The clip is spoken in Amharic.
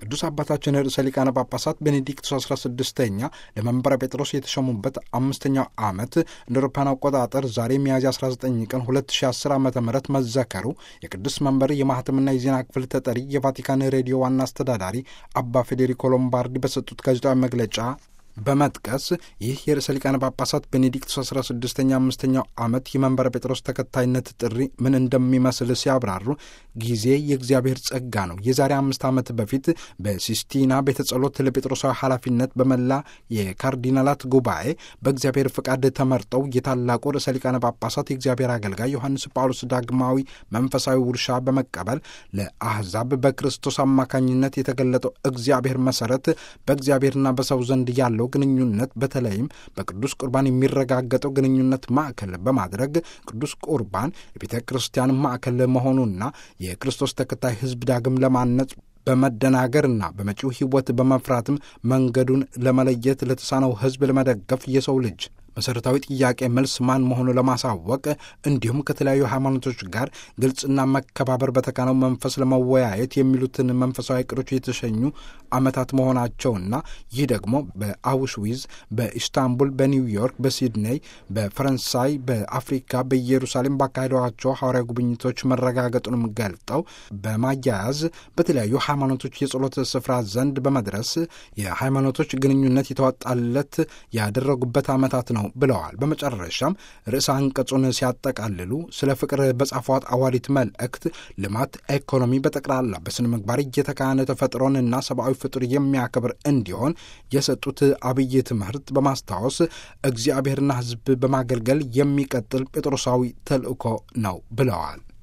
ቅዱስ አባታችን ርዕሰ ሊቃነ ጳጳሳት ቤኔዲክቱስ 16ኛ ለመንበረ ጴጥሮስ የተሾሙበት አምስተኛው ዓመት እንደ አውሮፓውያን አቆጣጠር ዛሬ ሚያዝያ 19 ቀን 2010 ዓ ም መዘከሩ የቅዱስ መንበር የማህተምና የዜና ክፍል ተጠሪ የቫቲካን ሬዲዮ ዋና አስተዳዳሪ አባ ፌዴሪኮ ሎምባርዲ በሰጡት ጋዜጣዊ መግለጫ በመጥቀስ ይህ የርዕሰ ሊቃነ ጳጳሳት ቤኔዲክቱስ 16ኛ አምስተኛው ዓመት የመንበረ ጴጥሮስ ተከታይነት ጥሪ ምን እንደሚመስል ሲያብራሩ ጊዜ የእግዚአብሔር ጸጋ ነው። የዛሬ አምስት ዓመት በፊት በሲስቲና ቤተ ጸሎት ለጴጥሮሳዊ ኃላፊነት በመላ የካርዲናላት ጉባኤ በእግዚአብሔር ፍቃድ ተመርጠው የታላቁ ርዕሰ ሊቃነ ጳጳሳት የእግዚአብሔር አገልጋይ ዮሐንስ ጳውሎስ ዳግማዊ መንፈሳዊ ውርሻ በመቀበል ለአሕዛብ በክርስቶስ አማካኝነት የተገለጠው እግዚአብሔር መሠረት በእግዚአብሔርና በሰው ዘንድ ያለው ግንኙነት በተለይም በቅዱስ ቁርባን የሚረጋገጠው ግንኙነት ማዕከል በማድረግ ቅዱስ ቁርባን የቤተ ክርስቲያን ማዕከል መሆኑና የክርስቶስ ተከታይ ሕዝብ ዳግም ለማነጽ በመደናገርና በመጪው ሕይወት በመፍራትም መንገዱን ለመለየት ለተሳነው ሕዝብ ለመደገፍ የሰው ልጅ መሠረታዊ ጥያቄ መልስ ማን መሆኑ ለማሳወቅ እንዲሁም ከተለያዩ ሃይማኖቶች ጋር ግልጽና መከባበር በተካነው መንፈስ ለመወያየት የሚሉትን መንፈሳዊ ዕቅዶች የተሸኙ ዓመታት መሆናቸውና ይህ ደግሞ በአውሽዊዝ፣ በኢስታንቡል፣ በኒውዮርክ፣ በሲድኔይ፣ በፈረንሳይ፣ በአፍሪካ፣ በኢየሩሳሌም ባካሄዷቸው ሐዋርያዊ ጉብኝቶች መረጋገጡንም ገልጠው በማያያዝ በተለያዩ ሃይማኖቶች የጸሎት ስፍራ ዘንድ በመድረስ የሃይማኖቶች ግንኙነት የተዋጣለት ያደረጉበት ዓመታት ነው ብለዋል። በመጨረሻም ርዕሰ አንቀጹን ሲያጠቃልሉ ስለ ፍቅር በጻፏት አዋሊት መልእክት ልማት፣ ኢኮኖሚ በጠቅላላ በስነ ምግባር እየተካነ ተፈጥሮንና ሰብአዊ ፍጡር የሚያከብር እንዲሆን የሰጡት አብይ ትምህርት በማስታወስ እግዚአብሔርና ሕዝብ በማገልገል የሚቀጥል ጴጥሮሳዊ ተልእኮ ነው ብለዋል።